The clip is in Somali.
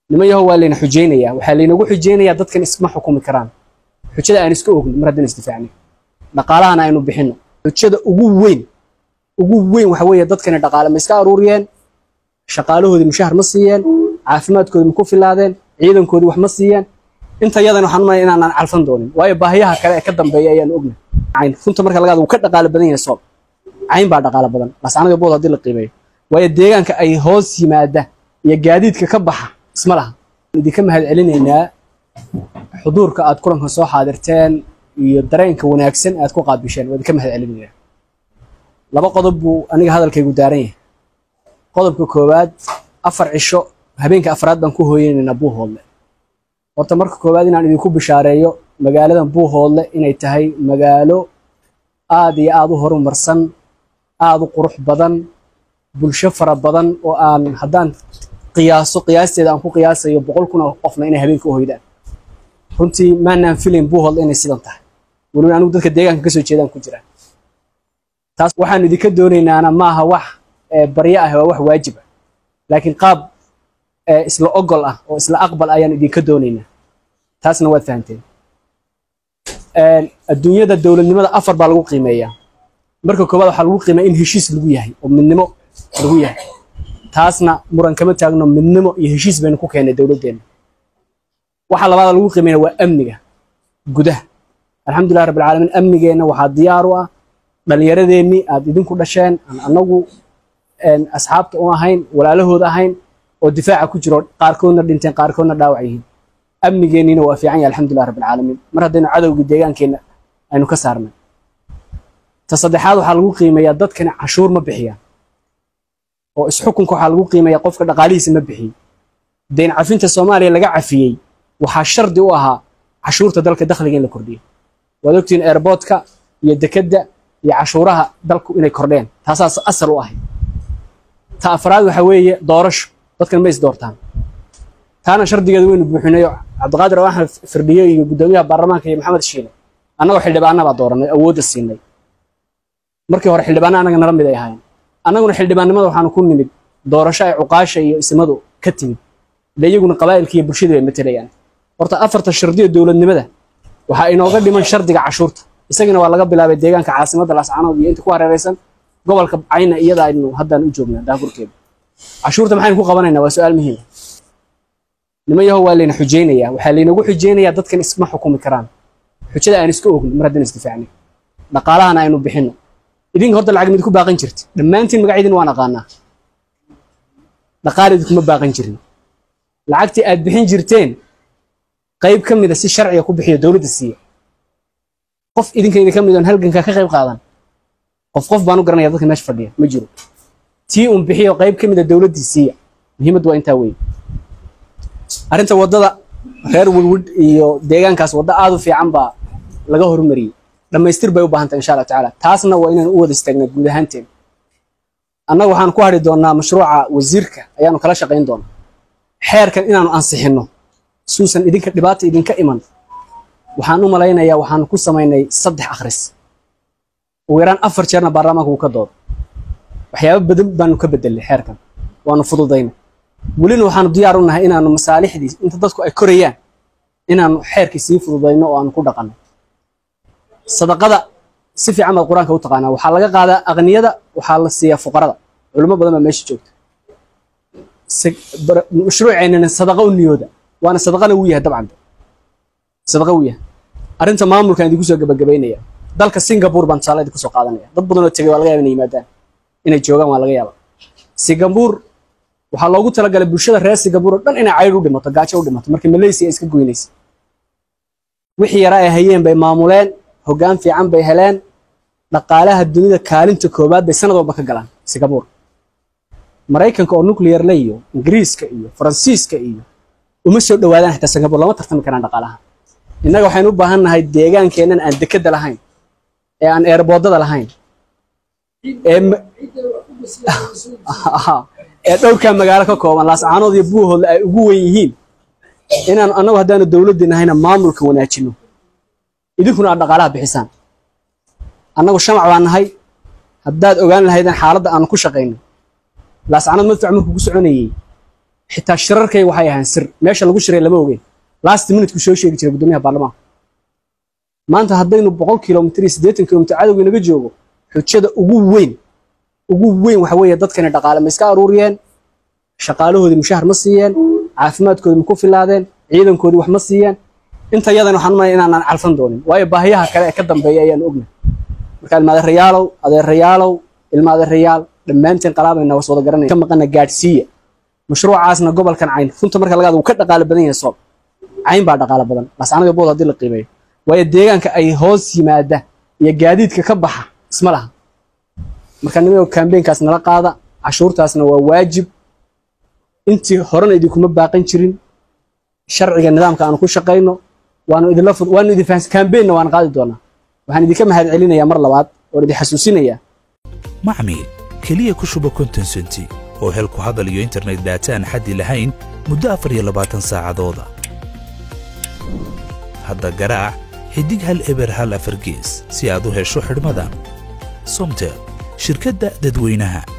niman yahow waa layna xujaynayaa waxaa laynagu xujaynayaa dadkan isma xukumi karaan xujada aan iska ogni mar haddaan isdifaacnay dhaqaalahana aynu bixinno xujada ugu weyn ugu weyn waxa weeye dadkani dhaqaale ma iska aruuriyeen shaqaalahoodii mushahar ma siiyeen caafimaadkoodii ma ku filaadeen ciidankoodii wax ma siiyeen inta yadan waxaan umaleya inaanaan calfan doonin waayo baahiyaha kale ee ka dambeeya ayaan ogna cayn runta marka laga hadlo wuu ka dhaqaale badan yahay soob cayn baa dhaqaale badan laascanada bood haddii la qiimeeyo waayo deegaanka ay hoos yimaada iyo gaadiidka ka baxa isma laha idinka mahad celinaynaa xuduurka aad kulanka soo xaadirteen iyo dareenka wanaagsan aad ku qaabisheen waa idinka mahad celinaynaa laba qodob buu aniga hadalkaygu daaran yahay qodobka koowaad afar cisho habeenka afraad baan ku hooyanaynaa buuhoodle horta marka koowaad inaan idinku bishaareeyo magaaladan buuhoodle inay tahay magaalo aad iyo aad u horumarsan aad u qurux badan bulsho fara badan oo aan haddaan qiyaaso qiyaasteeda aan ku qiyaasayo boqol kun oo qofna inay habeenka u hoydaan runtii maanaan filayn buuhoodle inay sidan tahay weliba anigu dadka deegaanka kasoo jeedaan ku jiraan taas waxaan idinka doonaynaana maaha wax baryo ah waa wax waajib ah laakiin qaab isla ogol ah oo isla aqbal ayaan idinka doonaynaa taasna waad fahanteen adduunyada dowladnimada afar baa lagu qiimeeyaa marka koowaad waxaa lagu qiimeeya in heshiis lagu yahay oo midnimo lagu yahay taasna muran kama taagno midnimo iyo heshiis baynu ku keennay dowladdeenna waxa labaada lagu qiimeynaya waa amniga gudaha alxamdulilah rabbilcaalamiin amnigeenna waxaa diyaar u ah dhallinyaradeenni aad idinku dhasheen aan annagu asxaabta u ahayn walaalahooda ahayn oo difaaca ku jiro qaarkoodna dhinteen qaarkoodna dhaawac yihiin amnigeenniina waa fiican yahay alxamdulilah rabbilcaalamiin mar haddaynu cadowgii deegaankeenna aynu ka saarnay ta saddexaad waxaa lagu qiimeeyaa dadkani cashuur ma bixiyaan oo isxukunka waxaa lagu qiimeeyaa qofka dhaqaalihiisa ma bixiyo deyn cafinta soomaaliya laga cafiyey waxaa shardi u ahaa cashuurta dalka dakhliga in la kordhiyo waad ogtihiin airboodka iyo dekedda iyo cashuuraha dalku inay kordheen taasaas asal u ahay ta afraad waxa weeye doorasho dadkan ma is doortaan taana shardigeeda weynu buuxinayo cabdiqaadir axmed firdhiye iyo guddoomiyaha baarlamaanka iyo maxamed shiile annagoo xildhibaana baa dooranay awoodda siinay markii hore xildhibaana annaga nala mid ay ahaayeen annaguna xildhibaannimada waxaanu ku nimid doorasho ay cuqaasha iyo ismadu ka timid de iyaguna qabaa'ilka iyo bulshada bay matelayaan horta afarta shardiyo dowladnimada waxaa inooga dhiman shardiga cashuurta isagana waa laga bilaabay deegaanka caasimadda laascanood iyo inta ku hareeraysan gobolka cayna iyada aynu haddaan u joognaa daafurkeeda cashuurta maxaynu ku qabanaynaa waa su-aal muhiima niman yahow waa layna xujaynayaa waxaa laynagu xujaynayaa dadkan isma xukumi karaan xujada aan iska ogni mar haddaan isdifaacnay dhaqaalahana aynu bixinno idinka horta lacag mid ku baaqan jirta dhammaantiin magacyadiin waan aqaanaa dhaqaal idinkuma baaqan jirin lacagtii aad bixin jirteen qayb ka mida si sharciga ku bixiyo dowladda siiya qof idinka idinka mid oon halgankaa ka qayb qaadan qof qof baan u garanaya dadka meesha fadhiya ma jiro tii un bixiyo qayb ka mida dowladdii siiya muhiimaddu waa intaa weeye arrinta waddada reer wilwid iyo deegaankaas waddo aad u fiican baa laga horumariyey dhammaystir bay u baahan tahay insha allah tacaala taasna waa inaan u wada istaagnaa guud ahaanteen annaga waxaan ku hadhi doonnaa mashruuca wasiirka ayaanu kala shaqayn doonaa xeerkan inaanu ansixinno suusan idinka dhibaata idinka iman waxaan u malaynayaa waxaanu ku samaynay saddex akhris ugu yaraan afar jeerna baarlamaanka wuu ka doodo waxyaabo badan baanu ka bedelnay xeerkan waanu fududayna welina waxaanu diyaar u nahay inaanu masaalixdii inta dadku ay korayaan inaanu xeerkii sii fududayno oo aanu ku dhaqanno sadaqada si fiican baad qur-aanka u taqaanaa waxaa laga qaadaa aqniyada waxaa la siiyaa fuqarada culimo badan baa meesha joogta mashruuceennana sadaqa u niyooda waana sadaqana wuu yahay dabcan sadaqa wuu yahay arrinta maamulkan idinku soo gabagabaynaya dalka singapore baan tusaale idinku soo qaadanaya dad badan oo tegay waa laga yaaba inay yimaadaan inay joogaan waa laga yaaba singapore waxaa loogu talagalay bulshada reer singapore oo dhan inay caydh u dhimato gaajo u dhimato markii malaysia ay iska goynaysa wixii yaraa ay hayeen bay maamuleen hoggaan fiican bay heleen dhaqaalaha dunida kaalinta koowaad bay sanad walba ka galaan singapore maraykanka oo nuclear le iyo ingiriiska iyo faransiiska iyo uma soo dhowaadaan xitaa singapore lama tartami karaan dhaqaalaha innaga waxaynu u baahan nahay deegaankeennan aan dekedda lahayn ee aan eerboodada lahayn ee ee dhowrkaa magaalo ka kooban laascaanood iyo buuhoodle ay ugu wen yihiin inaanu annagu haddaanu dowladdii nahayna maamulka wanaajinno idinkuna aad dhaqaalaha bixisaan annagu shamac baan nahay haddaad ogaan lahaydeen xaaladda aanu ku shaqayno laascaanood madfac markuu ku soconayey xitaa shirarkay waxay ahaan sir meesha lagu shiray lama ogeyn last minute-ku soo sheegi jiray guddoomiyaha baarlamaanka maanta haddaynu boqol kilomitir iyo siddeetan kilomitir cadowga inaga joogo xujada ugu weyn ugu weyn waxa weeye dadkani dhaqaale ma iska aruuriyeen shaqaalahoodii mushahar ma siiyeen caafimaadkoodii ma ku filaadeen ciidankoodii wax ma siiyeen inta yadan waxaan umaya inaanaan calfan doonin waayo baahiyaha kale ee ka dambeeya ayaan ogna marka ilmaadeerayaalow adeerayaalow ilmaadeerayaal dhammaanteen qalaabayna was wada garanaya ka maqana gaadhsiiya mashruucaasna gobolkan cayn runta marka lagaad uu ka dhaqaale badan yahay soob cayn baa dhaqaale badan laascanada bood haddii la qiimeeyo waayo deegaanka ay hoos yimaada iyo gaadiidka ka baxa isma laha marka nimayo kambeynkaas nala qaada cashuurtaasna waa waajib intii horena idinkuma baaqan jirin sharciga nidaamka aanu ku shaqayno waanu idinla waanu idin fahansi kambeynna waan qaadi doonaa waxaan idinka mahad celinayaa mar labaad oon idin xasuusinayaa macmiil keliya ku shuba konton senti oo hel ku hadal iyo internet daata aan xaddi lahayn muddo afar iyo labaatan saacadooda hadda garaac xidig hal eber hal afar gees si aad u hesho xidhmada somtel shirkadda dadweynaha